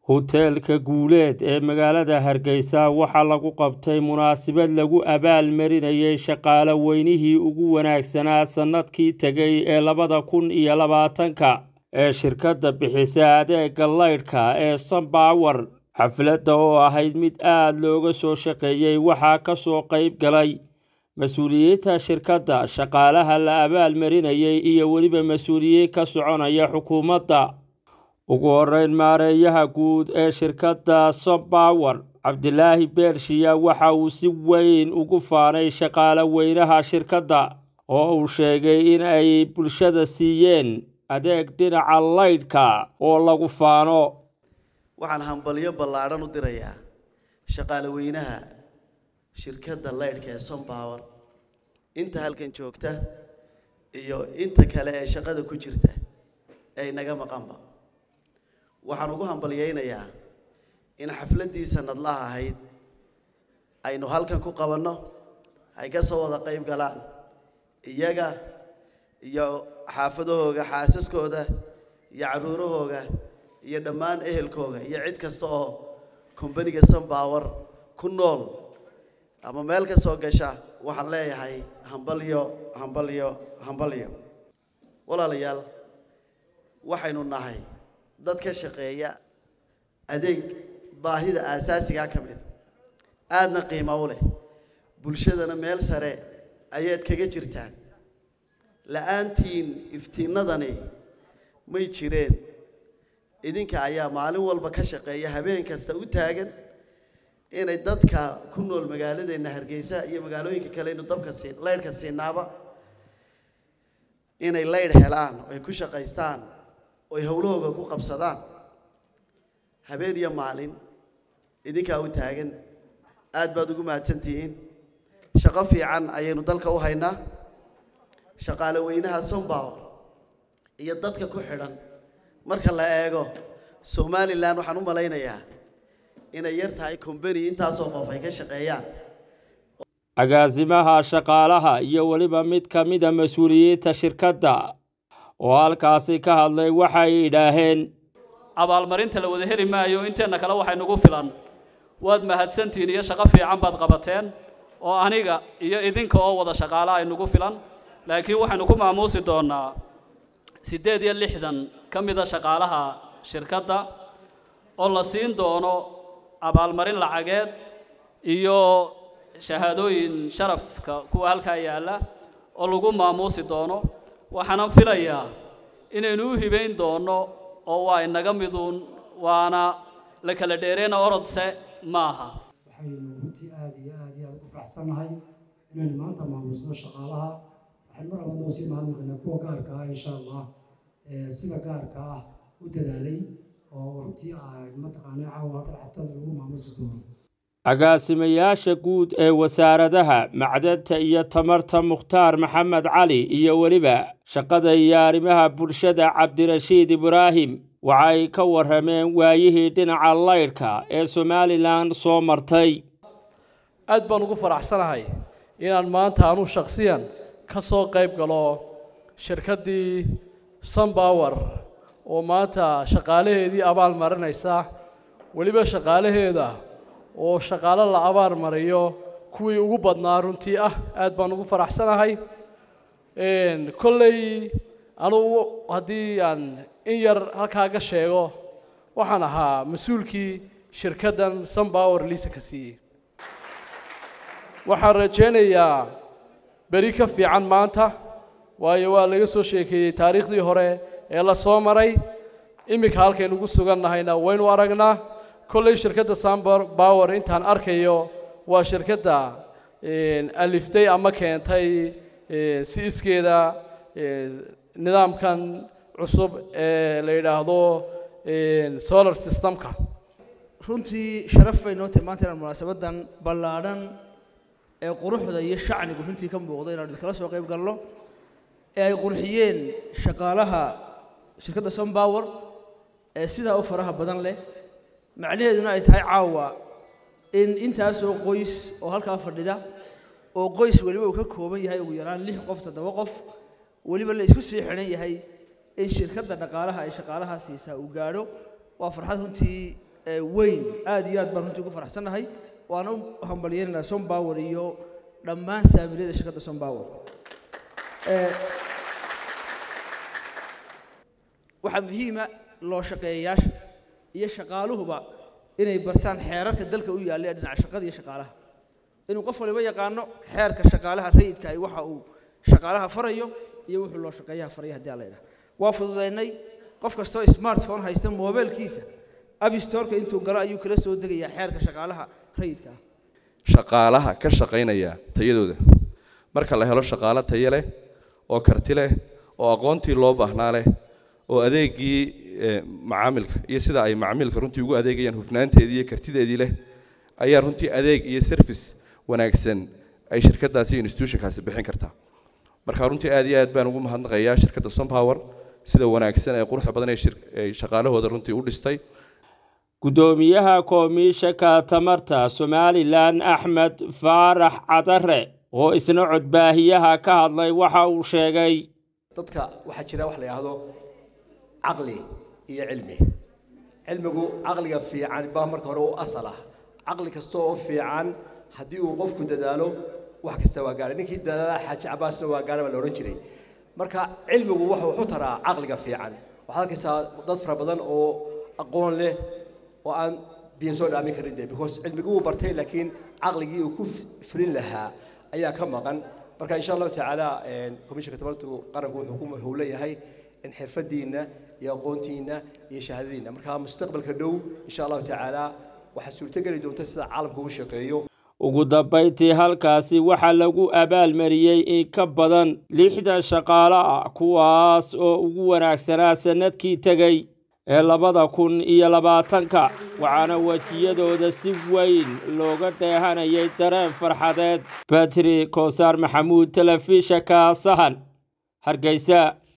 Hoteelka Guuleed ee magaalada Hargeysa waxaa lagu qabtay munaasabad lagu abaalmarinayay shaqaale weynihii ugu wanaagsanaa sanadkii tegay ee labada kun iyo labaatanka ee shirkadda bixisa adeegga laydhka ee Sunpower. Xafladda oo ahayd mid aad looga soo shaqeeyay waxaa ka soo qayb galay mas-uuliyiinta shirkadda, shaqaalaha la abaalmarinayay iyo weliba mas-uuliyiin ka soconaya xukuumadda. Ugu horreyn, maareeyaha guud ee shirkadda Sunpower, Cabdilaahi Beershiya waxa uu si weyn ugu faanay shaqaale weynaha shirkadda, oo uu sheegay in ay bulshada siiyeen adeeg dhinaca laydhka oo lagu faano. waxaan hambalyo ballaadhan u dirayaa shaqaale weynaha shirkadda laydhka ee Sunpower inta halkan joogta iyo inta kale ee shaqada ku jirta ee naga maqanba waxaan ugu hambalyaynayaa in xafladdii sanadlaha ahayd aynu halkan ku qabanno ay ka soo wada qayb galaan iyaga iyo xaafadahooga xaasaskooda iyo carruurahooga iyo dhammaan ehelkooga iyo cid kasta oo kombaniga Sunpower ku nool ama meel ka soo gasha waxaan leeyahay hambalyo hambalyo hambalyo walaalayaal waxaynu nahay dad ka shaqeeya adeeg baahida aasaasigaa ka mid aadna qiimo u leh bulshadana meel sare ayaad kaga jirtaan la-aantiin iftiinadani may jireen idinka ayaa maalin walba ka shaqeeya habeen kasta u taagan inay dadka ku nool magaaladeenna hargeysa iyo magaalooyinka kale inu dabka siin laydhka siinaaba inay laydh helaan oy ku shaqaystaan oy howlahooga ku qabsadaan habeen iyo maalin idinkaa u taagan aad baad ugu mahadsantihiin shaqo fiican ayaynu dalka u haynaa shaqaale weynaha Sunpower iyo dadka ku xidhan marka la eego somalilan waxaan u malaynayaa inay yar tahay combany intaasoo qof ay ka shaqeeyaan agaasimaha shaqaalaha iyo weliba mid ka mida mas-uuliyiinta shirkadda oo halkaasi ka hadlay waxay idhaaheen abaalmarinta la wada heli maayo inteenna kale waxay nagu filan waad mahadsantihiin iyo shaqo fiican baad qabateen oo aniga iyo idinka oo wada shaqaala ay nagu filan laakiin waxaynu ku maamuusi doonaa siddeed iyo lixdan ka mida shaqaalaha shirkadda oo la siin doono abaalmarin lacageed iyo shahaadooyin sharafka kuwa halkaa yaalla oo lagu maamuusi doono waxaanan filayaa inaynu u hibayn doono oo waa inaga miduun waana la kala dheereyna orodse maaha waxaynu runtii aada iyo aada iyo aada ugu faraxsannahay inaynu maanta maamusno shaqaalaha waxaynu mar labaad noo sii mahadnaqaynaa kuwa gaarka ah insha allah sida gaarka ah u dadaalay oo runtii ay mataqaanaa caawa halkan xaftada lagu maamusi doono agaasimayaasha guud ee wasaaradaha macdanta iyo tamarta mukhtaar maxamed cali iyo weliba shaqada iyo arrimaha bulshada cabdirashiid ibraahim waxay ka warrameen waayihii dhinaca laydhka ee somalilan soo martay aad baan ugu faraxsanahay inaan maanta anuu shakhsiyan ka soo qayb galo shirkaddii Sunpower oo maanta shaqaalaheedii abaal marinaysa weliba shaqaalaheeda oo shaqaalo la abaal mariyo kuwii ugu badnaa runtii ah aad baan ugu faraxsanahay kolley anugu haddii aan in yar halkaa ka sheego waxaan ahaa mas-uulkii shirkaddan Sunpower liisa ka siiyey waxaan rajaynayaa beri ka fiican maanta waayo waa laga soo sheekeeyey taariikhdii hore ee la soo maray iminka halkaynu ugu sugannahayna waynu aragnaa kolley shirkadda Sunpower intaan arkayo waa shirkadda aliftay ama keentay si iskeeda nidaamkan cusub ee la yidhaahdo solar systemka runtii sharaf bay noo tahay maanta inaan munaasabadan ballaadhan ee quruxda iyo shacnigu runtii ka muuqdo inaanu kala soo qayb galno ee ay qurxiyeen shaqaalaha shirkadda Sunpower ee sidaa u faraha badan leh macnaheeduna ay tahay caawa in intaasoo qoys oo halkaa fadhida oo qoys weliba uu ka kooban yahay ugu yaraan lix qof toddoba qof weliba la isku sii xidhan yahay in shirkadda dhaqaalaha ay shaqaalaha siisaa uu gaadho waa farxad runtii ee weyn aad iyo aad baan runtii ugu faraxsannahay waana u hambalyeynaynaa sompower iyo dhammaan saamiliyada shirkadda sompower Ee, waxaa muhiima loo shaqeeyayaasha iyo shaqaaluhuba inay bartaan xeerarka dalka u yaalla ee dhinaca shaqada iyo shaqaalaha inuu qof waliba yaqaano xeerka shaqaalaha rayidka ah waxa uu shaqaalaha farayo iyo wuxuu loo shaqeeyaha faraya haddii alla yidhaha waa fududaynay qof kastoo smartphone haysta moobeelkiisa abstoreka intuu galo ayuu kala soo degayaa xeerka shaqaalaha rayidka ah shaqaalaha ka shaqaynaya tayadooda marka la helo shaqaalo tayo leh oo karti leh oo aqoontii loo baahnaa leh oo adeegii eh, macaamilka iyo sida ay macaamilka runtii ugu adeegayaan hufnaanteedii iyo kartideedii leh ayaa runtii adeeg iyo service wanaagsan ay shirkadaasi iyo institutionkaasi bixin kartaa marka runtii aad iyo aad baan ugu mahadnaqayaa shirkadda sompower sida wanaagsan ee quruxda badan ee shir- ay shaqaalahooda runtii u dhistay guddoomiyaha koomiishanka tamarta somalilan axmed faarax cadare oo isna codbaahiyaha ka hadlay waxa uu sheegay dadka waxaa jira wax la yidhaahdo caqli iyo cilmi cilmigu caqliga fiican baa marka hore u asal ah caqli kasta oo fiican haddii uu qofku dadaalo wax kasta waa gaara ninkii dadaala xaaji cabaasna waa gaara baa la odhan jiray marka cilmigu wuxuu wuxuu taraa caqliga fiican waxaad arkaysaa dad fara badan oo aqoon leh oo aan biin soo dhaamin karin de because cilmigii wuu bartay laakiin caqligii uu ku fulin lahaa ayaa ka maqan marka insha allahu tacaala komishanka tamartu qaranku wuxuu ku wuxuu leeyahay in xirfadiina iyo aqoontiina iyo shahaadadiina marka mustaqbalka dhow insha allahu tacaala waxaa suurtogeli doonta sida caalamka ugu shaqeeyo ugu dambayntii halkaasi waxaa lagu abaalmariyey in ka badan lixdan shaqaale ah kuwaas oo ugu wanaagsanaa sannadkii tegey ee labada kun iyo labaatanka waxaana wejiyadooda si weyn looga dheehanayay dareen farxadeed batri koosaar maxamuud telefishanka sahan hargeysa